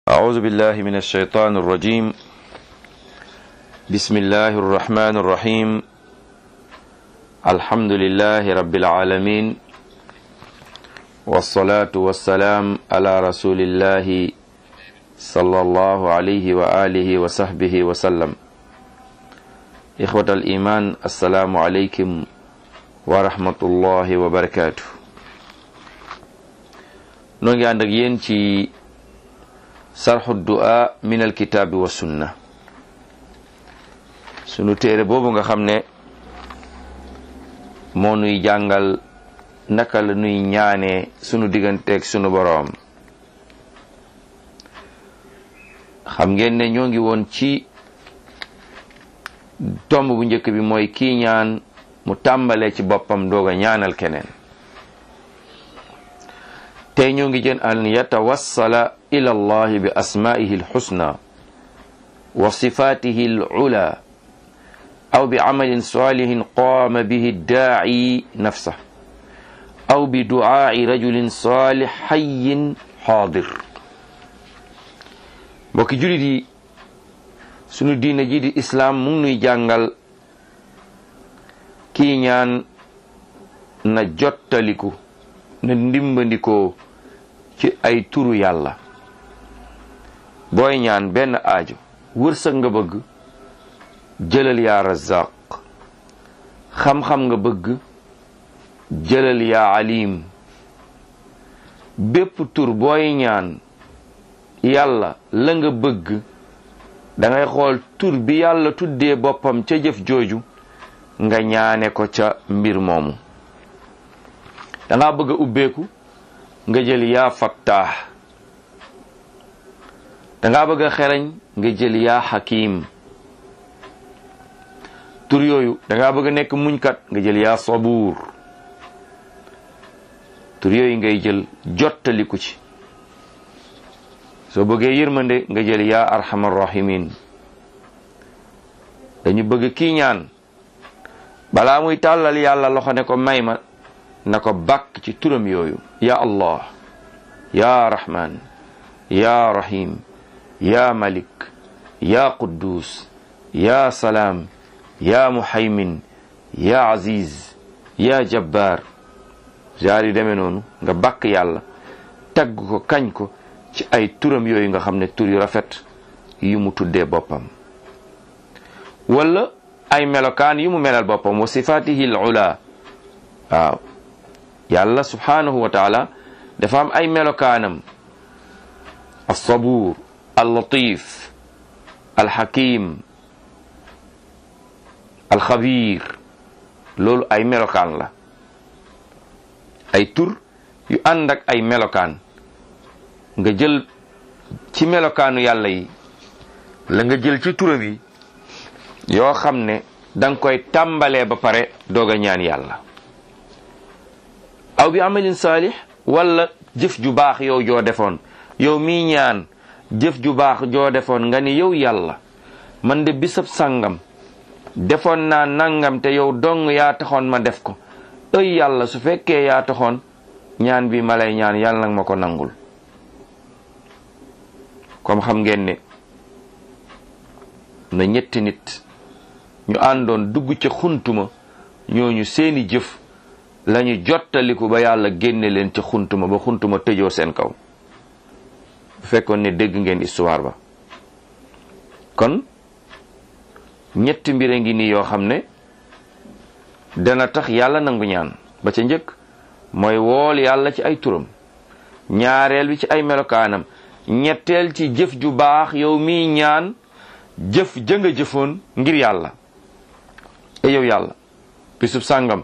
أعوذ بالله من الشيطان الرجيم بسم الله الرحمن الرحيم الحمد لله رب العالمين والصلاة والسلام على رسول الله صلى الله عليه وآله وصحبه وسلم إخوة الإيمان السلام عليكم ورحمة الله وبركاته نوغي عندك ينتي sarxu du'a min alkitaabi wa sunna sunu téere boobu nga xam ne moo nuy jàngal naka la nuy ñaanee sunu digganteeg sunu boroom xam ngeen ne ñoo ngi woon ci tomb bu njëkk bi mooy kii ñaan mu tàmbalee ci boppam doog a ñaanal keneen tey ñoo ngi jën an yatawassala ila allahi bi asmaihi alxusna wa sifatihi alula aw bi camalin salihin qaama bihi daaci nafsa aw bi ducaai rajulin salih xayin xaadir mbokki julit yi sunu diina ji di islaam mu ngi nuy jàngal kii ñaan na jottaliku na ndimbandikoo ci ay turu yàlla booy ñaan benn aajo wërsëg nga bëgg jëlal yaa razaq xam-xam nga bëgg jëlal yaa alim bépp tur booy ñaan yàlla la nga bëgg dangay xool tur bi yàlla tuddee boppam ca jëf jooju nga ñaane ko ca mbir moomu danga bëgg a ubbeeku nga jël yaa fattaax danga bëgg a xereñ nga jël yaa xakim tur yooyu danga bëgg a nekk muñkat nga jël yaa sabuur tur yooyu ngay jël jottaliku ci soo bëggee yërmande nga jël yaa arhamar rahimin dañu bëgg kii ñaan balaa muy tàllal yàlla loxo ne ko may ma na ko bàkk ci turam yooyu ya allah ya rahman ya rahim ya malik ya quddus ya salaam ya muhaymin ya aziz ya jabbar jaar yi demee noonu nga bàkk yàlla tagg ko kañ ko ci ay turam yooyu nga xam ne tur yu rafet yu mu tuddee boppam wala ay melokaan yu mu melal boppam wa sifatihi al ula waaw yàlla subhanahu wa taala dafa am ay melokaanam alsabuur allatif alxakim alxabir loolu ay melokaan la ay tur yu ànd ak ay melokaan nga jël ci melokaanu yàlla yi la nga jël ci turam yi yoo xam ne danga koy tàmbalee ba pare doog a ñaan yàlla aw bi amalin saalix wala jëf ju baax yow joo defoon yow mii ñaan jëf ju baax joo defoon nga ni yow yàlla man de bisab sàngam defoon naa nangam te yow dong yaa taxoon ma def ko ëy yàlla su fekkee yaa taxoon ñaan bi ma lay ñaan yàlla nag ma ko nangul comme xam ngeen ne na ñetti nit ñu àndoon dugg ca xuntuma ñooñu seeni jëf lañu jottaliku ba yàlla génne leen ca xuntuma ba xuntuma tëjoo seen kaw bu fekkoon ne dégg ngeen histoire ba kon ñetti mbir a ngi nii yoo xam ne dana tax yàlla nangu ñaan ba ca njëkk mooy wool yàlla ci ay turam ñaareel bi ci ay melokaanam ñetteel ci jëf ju baax yow miy ñaan jëf jënga jëfoon ngir yàlla e yow yàlla bisub sàngam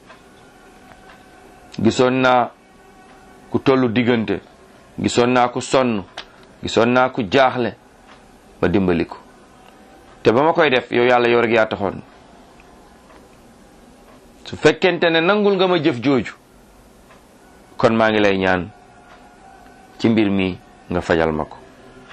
gisoon naa ku tollu diggante gisoon naa ku sonn gisoon naa ku jaaxle ma dimbali ko te ba ma koy def yow yàlla yow rek yaa taxoon su fekkente ne nangul nga ma jëf jooju kon maa ngi lay ñaan ci mbir mi nga fajal ma ko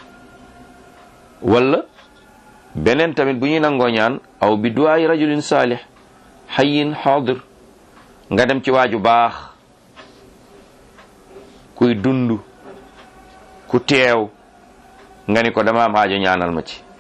wala beneen tamit bu ñuy nangoo ñaan aw bi duwaay rajulin saalih xayin xaadir nga dem ci waaju baax kuy dund ku teew nga ni ko dama am aajo ñaanal ma ci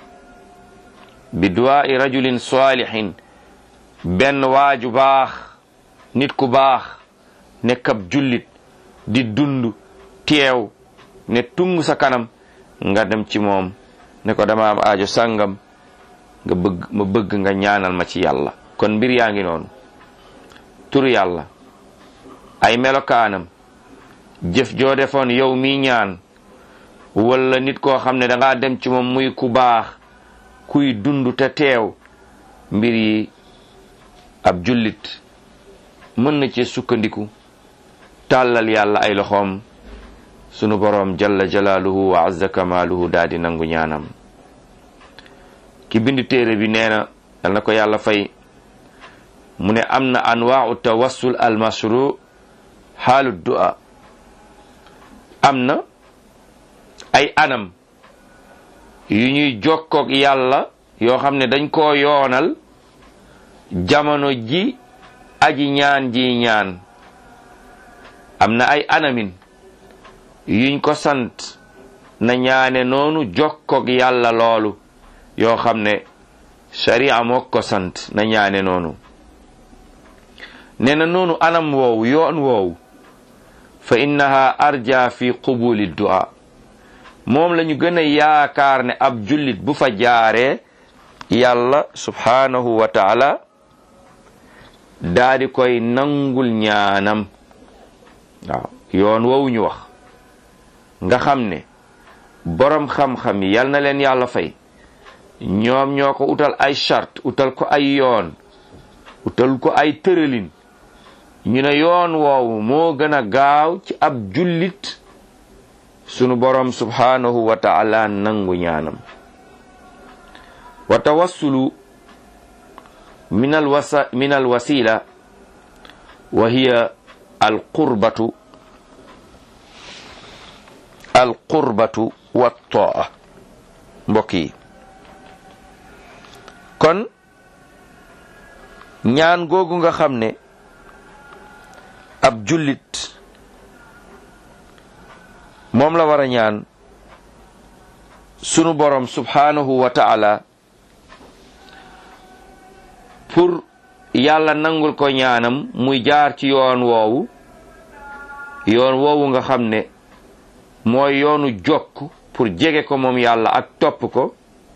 bi duwaai rajulin salihin benn waaju baax nit ku baax nekk ab jullit di dund teew ne tung sa kanam nga dem ci moom ne ko dama am aajo sàngam nga bëgg ma bëgg nga ñaanal ma ci yàlla kon mbir yaa ngi noonu tur yàlla ay melokaanam jëf joo defoon yow mi ñaan wala nit koo xam ne dangaa dem ci moom muy ku baax kuy dund te teew mbir yi ab jullit mën na ci sukkandiku tàllal yàlla ay loxoom sunu boroom jalla jalaaluhu wa azza kamaaluhu daal di nangu ñaanam ki bind téere bi nee na dal na ko yàlla fay mu ne am na anwaau tawassul al mashru xaalu du'a am na ay anam yu ñuy jokkoog yàlla yoo xam ne dañ koo yoonal jamono ji aji ñaan ji ñaan am na ay anamin yuñ ko sant na ñaane noonu jokkoog yàlla loolu yoo xam ne sharia moo ko sant na ñaane noonu nee na noonu anam woowu yoon woowu fa innaha arja fi qubuli du'a moom la ñu gën a yaakaar ne ab jullit bu fa jaaree yàlla subhanahu wa taala daa di koy nangul ñaanam waaw yoon woowu ñu wax nga xam ne boroom xam-xam yi yal na leen yàlla fay ñoom ñoo ko utal ay charte utal ko ay yoon utal ko ay tëralin ñu ne yoon woowu moo gën a gaaw ci ab jullit sunu boroom subhanahu wa taala nangu ñaanam wa tawassulu min al wasa min al wasila wa hiya al qurbatu al qurbatu wa taa mbokk yi kon ñaan googu nga xam ne ab jullit moom la war a ñaan sunu borom subhanahu wa ta'ala pour yàlla nangul ko ñaanam muy jaar ci yoon woowu yoon woowu nga xam ne mooy yoonu jokk pour jege ko moom yàlla ak topp ko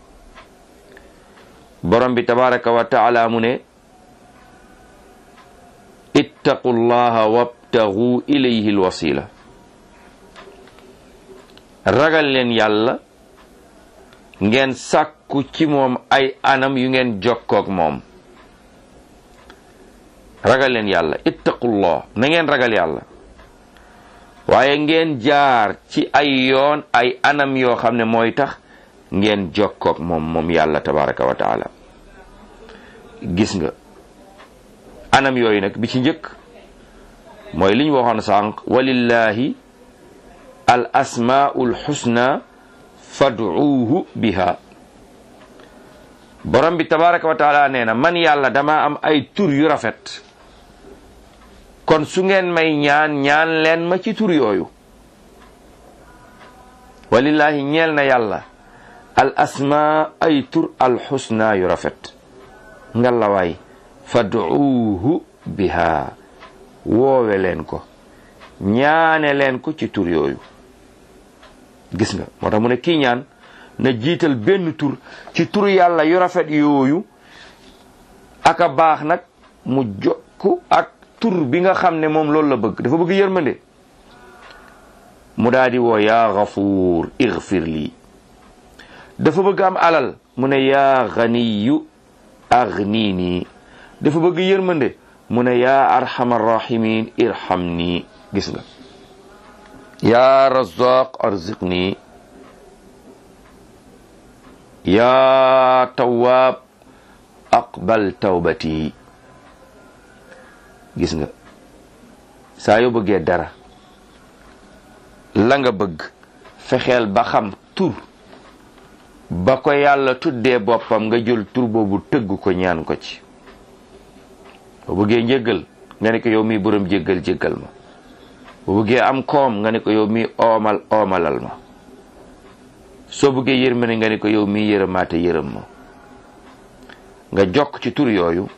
borom bi tabaraka wa ta'ala mu ne ittaqu llaha wabtagu ilayhi alwasila ragal leen yàlla ngeen sàkku ci moom ay anam yu ngeen jokkoog moom ragal leen yàlla ittaqullah na ngeen ragal yàlla waaye ngeen jaar ci ay yoon ay anam yoo xam ne mooy tax ngeen jokkoog moom moom yàlla tabaraka wa taala gis nga anam yooyu nag bi ci njëkk mooy li ñu waxoon sànq walillahi al asmaul xusna fad'uuhu biha borom bi tabaraka wa taala nee na man yàlla dama am ay tur yu rafet kon su ngeen may ñaan ñaan leen ma ci tur yooyu walillahi ñeel na yàlla al asma ay tur al xusna yu rafet ngalawaay fad'uuhu biha woowe leen ko ñaane leen ko ci tur yooyu gis nga moo tax mu ne kii ñaan na jiital benn tur ci tur yàlla yu rafet yooyu aka baax nag mu jokku ak tur bi nga xam ne moom loolu la bëgg dafa bëgg yërmande mu daal di woo yaa gafuur igfir lii dafa bëgg am alal mu ne yaa ganiyu agnini dafa bëgg yërmande mu ne yaa arhamar rahimin irham nii gis nga yaa razaq arziqni yaa tawaab aqbal tawbati gis nga saa yoo bëggee dara la nga bëgg fexeel ba xam tur ba ko yàlla tuddee boppam nga jël tur boobu tëgg ko ñaan ko ci boo bëggee njéggal nga ne ko yow mi borom jéggal jéggal ma boo bëggee am koom nga ne ko yow mi oomal oomalal ma soo bëggee yërmande nga ni ko yow mii yërëmaate yërëm ma nga jokk ci tur yooyu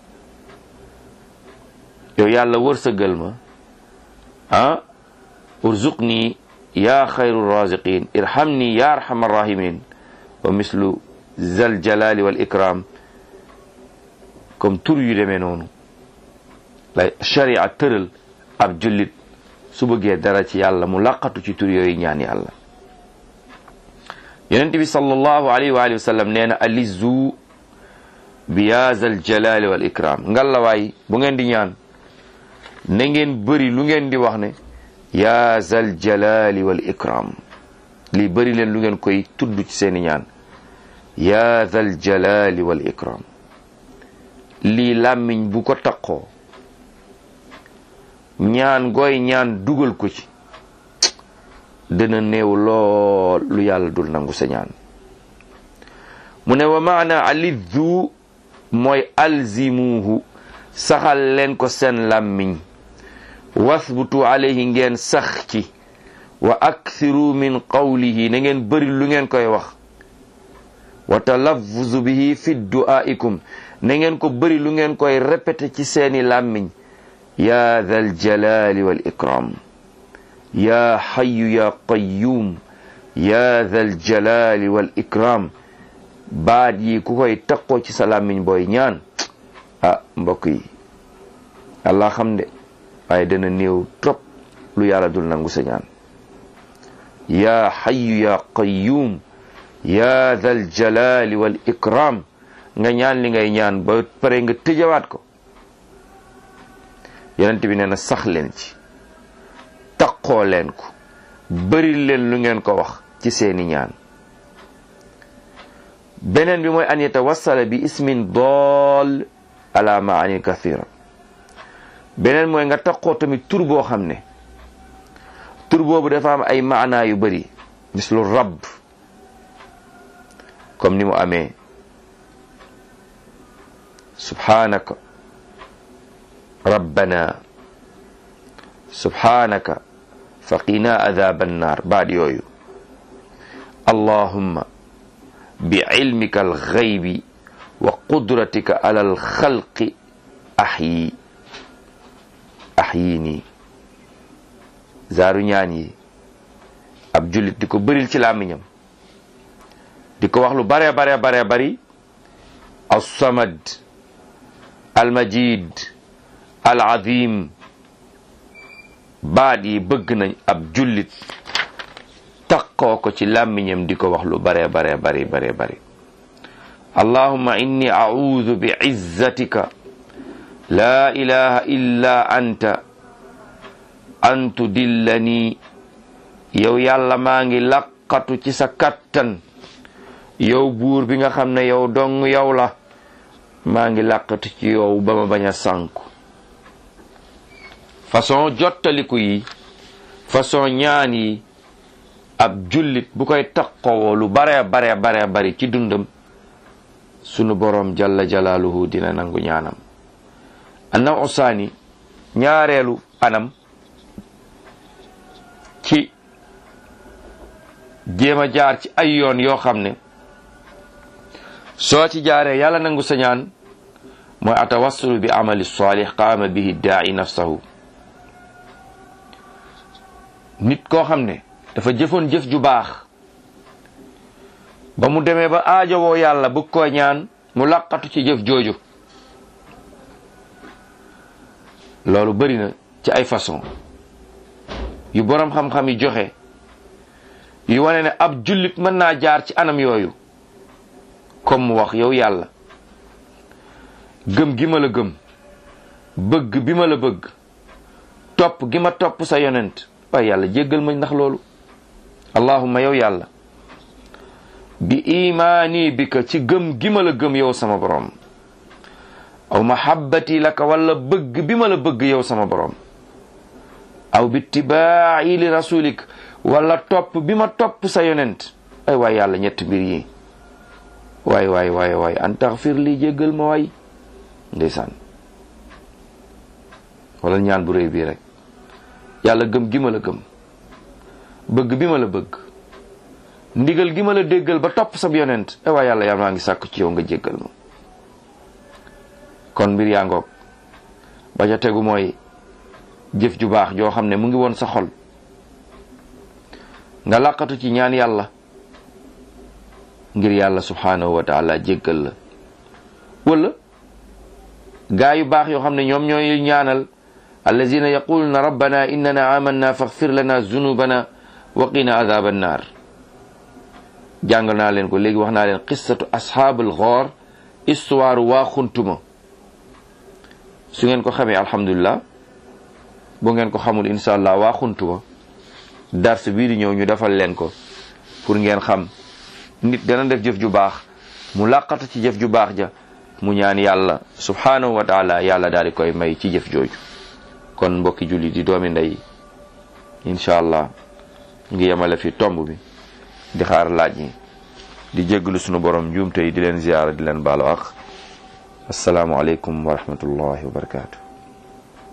yow yàlla wërsëgal ma ah urzuqni yaa xayru raziqin irhamni yaa arhamar rahimin wa mislu zal jalali wal ikram comme tur yu demee noonu la sharia tëral ab jullit su bëggee dara ci yàlla mu laqatu ci tur yooyu ñaan yàlla yonent bi sallallahu alayhi wa alihi wa sallam nee na alizu bi yaa zal jalali wal ikram ngallawaay bu ngeen di ñaan na ngeen bëri lu ngeen di wax ne yaa zal jalali wal ikram lii bëri leen lu ngeen koy tudd ci seeni ñaan yaa zal jalali wal ikram lii làmmiñ bu ko taqoo ñaan gooy ñaan dugal ko ci dana néew lool lu yàlla dul nangu sa ñaan mu ne wa maana aliddu mooy alzimuhu saxal leen ko seen làmmiñ wasbutu alayhi ngeen sax ci wa akthiru min qawlihi na ngeen bëri lu ngeen koy wax wa talaffuzu bihi fi du'aikum na ngeen ko bëri lu ngeen koy répété ci seeni làmmiñ ya dhal jalali wal ikram ya hayyu ya qayyum ya dhal jalali wal ikram baat yi ku koy taqoo ci sa làmmiñ booy ñaan ah mbokk yi allah xam de waaye dana néew trop lu yàlla dul nangu sa ñaan ya hayyu ya qayyum ya dhal jalali wal ikram nga ñaan li ngay ñaan ba pare nga tëjawaat ko yonent bi nee na sax leen ci taqoo leen ko bëri leen lu ngeen ko wax ci seeni ñaan beneen bi mooy an yatawassala bi ismin dool ala maani kathira beneen mooy nga taqoo tamit tur boo xam ne tur boobu dafa am ay maanaa yu bëri mislu rabb comme ni mu amee subhanaka rabbana subhanaka faqina adhaba annar baat yooyu allahumma bi ilmika alghaybi wa qudratika ala alxalqi ahyi ahyini zaaru ñaan yi ab jullit di ko bëril ci làmmiñam di ko wax lu bare bare bare bari alsamad almajid alazim baat yi bëgg nañ ab jullit taqoo ko ci làmmiñam di ko wax lu bare bare bari bare bari allahumma inni a'udhu bi izzatika la ilaha illa anta an tudillani yow yàlla maa ngi laqatu ci sa kattan yow buur bi nga xam ne yow dong yow la maa ngi laqatu ci yow ba ma bañ a sànku façon jottaliku yi façon ñaan yi ab jullit bu koy taqowoo lu bare bare bare bari ci dundam sunu boroom jalla jalaaluhu dina nangu ñaanam anam usaani ñaareelu anam ci jéem a jaar ci ay yoon yoo xam ne soo ci jaaree yàlla nangu sa ñaan mooy atawassulu bi amali salih qaama bihi daa'i nafsahu nit koo xam ne dafa jëfoon jëf ju baax ba mu demee ba aajowoo yàlla bëgg koo ñaan mu laqatu ci jëf jooju loolu bari na ci ay façon yu boroom xam-xam yi joxe yu wane ne ab jullit mën naa jaar ci anam yooyu comme mu wax yow yàlla gëm gi ma la gëm bëgg bi ma la bëgg topp gi ma topp sa yonent waaye yàlla jéggal ma ndax loolu allahumma yow yàlla bi imaani bika ci gëm gi ma la gëm yow sama borom aw mahabbati laka wala bëgg bi ma la bëgg yow sama borom aw bi tibaa'i li rasulik wala topp bi ma topp sa yonent ay waay yàlla ñett mbir yi waay waay waay waay an taxfir li jéggal ma waay ndeysaan wala ñaan bu réy bii rek yàlla gëm gi ma la gëm bëgg bi ma la bëgg ndigal gi ma la déggal ba topp sab yonent e waa yàlla yàlla maa ngi sàkku ci yow nga jéggal ma kon mbir yaa ngoog ba ca tegu mooy jëf ju baax joo xam ne mu ngi woon sa xol nga làqatu ci ñaan yàlla ngir yàlla subhanahu wa taala jéggal la wala gaa yu baax yoo xam ne ñoom ñooy ñaanal allazina yaquluna rabbana innana amanna faghfir lana zunubana wa qina adhaba annar jàngal naa leen ko léegi wax naa leen qissatu ashaabul ghaar histoire waa xuntuma su ngeen ko xamee alhamdulillah bu ngeen ko xamul insha allah waa xuntuma dars bii di ñëw ñu defal leen ko pour ngeen xam nit dana def jëf ju baax mu làqatu ci jëf ju baax ja mu ñaan yàlla subhanahu wa taala yàlla daal di koy may ci jëf jooju kon mbokki julli di doomi ndey incha allah ngi yemale fi tomb bi di xaar laaj yi di jégglu sunu borom njuumte yi di leen ziyaara di leen baalu ak asalaamu aleykum wa rahmatullahi wa barakaatu